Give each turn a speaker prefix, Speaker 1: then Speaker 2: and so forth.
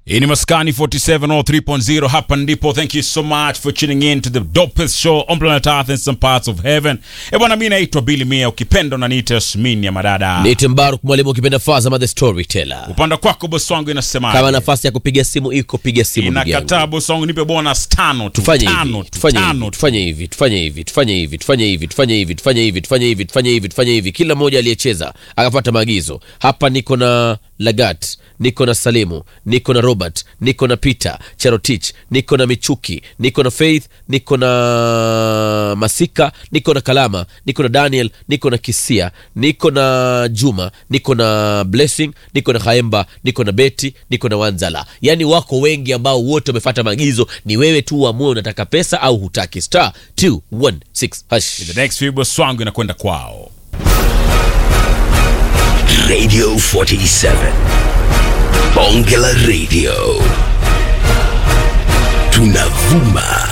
Speaker 1: Hii ni Maskani 47 or 3.0 hapa ndipo. Thank you so much for tuning in to the dopest show on planet Earth and some parts of heaven. Eh bwana, mimi naitwa Billy Mia, ukipenda unaniita Yasmin ya madada.
Speaker 2: Niite Mbaruk mwalimu, ukipenda Fazama the storyteller.
Speaker 1: Upande kwako bosi wangu inasema
Speaker 2: Kama nafasi ya kupiga simu iko, piga simu ndugu yangu.
Speaker 1: inakataa bosi wangu, nipe bonus tano tu,
Speaker 2: Tufanye
Speaker 1: tano
Speaker 2: hivi,
Speaker 1: tu,
Speaker 2: tufanye
Speaker 1: tano
Speaker 2: hivi,
Speaker 1: tu.
Speaker 2: tufanye hivi, tufanye hivi, tufanye hivi, tufanye hivi, tufanye hivi, tufanye hivi, tufanye hivi, tufanye hivi, tufanye hivi. Kila mmoja aliyecheza akafuata maagizo. Hapa niko na Lagat, niko na Salimu, niko na Robert, niko na Peter Cherotich, niko na Michuki, niko na Faith, niko na Masika, niko na Kalama, niko na Daniel, niko na Kisia, niko na Juma, niko na Blessing, niko na Haemba, niko na Beti, niko na Wanzala. Yaani wako wengi ambao wote wamefuata maagizo. Ni wewe tu uamue unataka pesa au hutaki. Star 216 hash.
Speaker 1: The next few bosi wangu inakwenda kwao.
Speaker 3: Radio 47. Bonge la Radio. Tunavuma